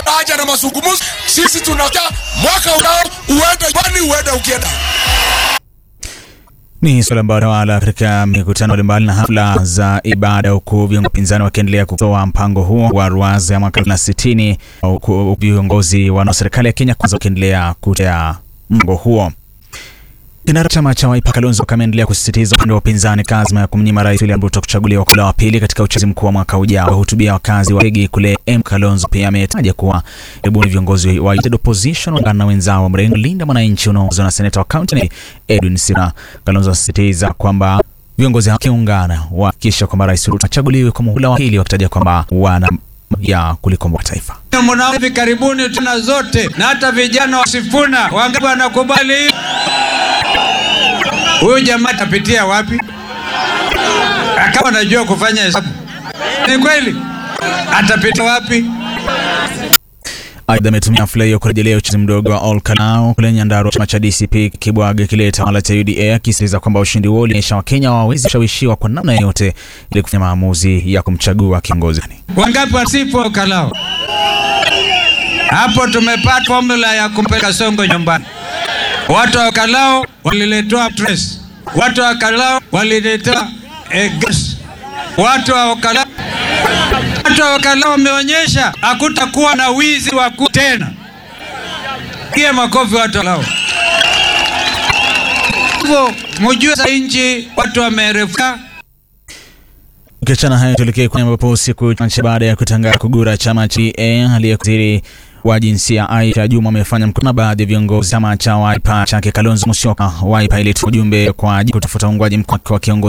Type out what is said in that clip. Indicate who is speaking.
Speaker 1: hatuna haja na mazungumzo. Sisi tunataka mwaka ujao uende kwani uende ukienda
Speaker 2: Ni suala ambalo tawala katika mikutano mbalimbali na hafla za ibada, huku viongozi upinzani wakiendelea kutoa mpango huo wa ruwaza ya mwaka na sitini, huku viongozi wa serikali ya Kenya kwanza wakiendelea kutea mpango huo. Kinara chama cha Wiper Kalonzo ameendelea kusisitiza upande wa upinzani kazima ya kumnyima Rais William Ruto kuchaguliwa kwa wa pili katika uchaguzi mkuu wa mwaka ujao. Wahutubia wakazi wa Regi kule M. Kalonzo pia ametaja kuwa karibuni viongozi wa United Opposition waungana na wenzao wa mrengo Linda Mwananchi unaoongozwa na seneta wa kaunti Edwin Sira. Kalonzo asisitiza kwamba viongozi hao wakiungana wahakikisha kwamba Rais Ruto achaguliwe kwa muhula wa pili, wakitaja kwamba wana ya kulikomboa taifa.
Speaker 3: Mnao hivi karibuni tuna zote na hata vijana wasifuna wangapi wanakubali huyu jamaa atapitia wapi? Kama anajua kufanya hesabu, ni kweli, atapitia wapi?
Speaker 2: Aidha, ametumia hafla hiyo kurejelea uchaguzi mdogo wa Ol Kalou kule Nyandarua, chama cha DCP kibwaga kile tawala cha UDA, akisisitiza kwamba ushindi huo ulionyesha Wakenya hawawezi kushawishiwa kwa namna yoyote ili kufanya maamuzi ya kumchagua kiongozi.
Speaker 3: Wangapi wasifu Ol Kalou? Hapo tumepata formula ya kumpeleka Songo nyumbani. Watu wa Kalao waliletewa stress. Watu wa Kalao waliletewa eh, gas. Watu wa Kalao watu wa Kalao wameonyesha hakutakuwa na wizi wa ku tena. Pia makofi watu wa Kalao. Hivyo mjue za nchi watu wamerefuka
Speaker 2: Ukiachana hayo, tuelekee kwenye ambapo siku chache baada ya kutangaza kugura chama cha DA aliyekuwa wa jinsia Aisha Juma amefanya mkutano na baadhi ya viongozi chama cha Wiper chake Kalonzo Musyoka. Wiper ilitoa ujumbe kwa kutafuta uungwaji mkono kwa kiongozi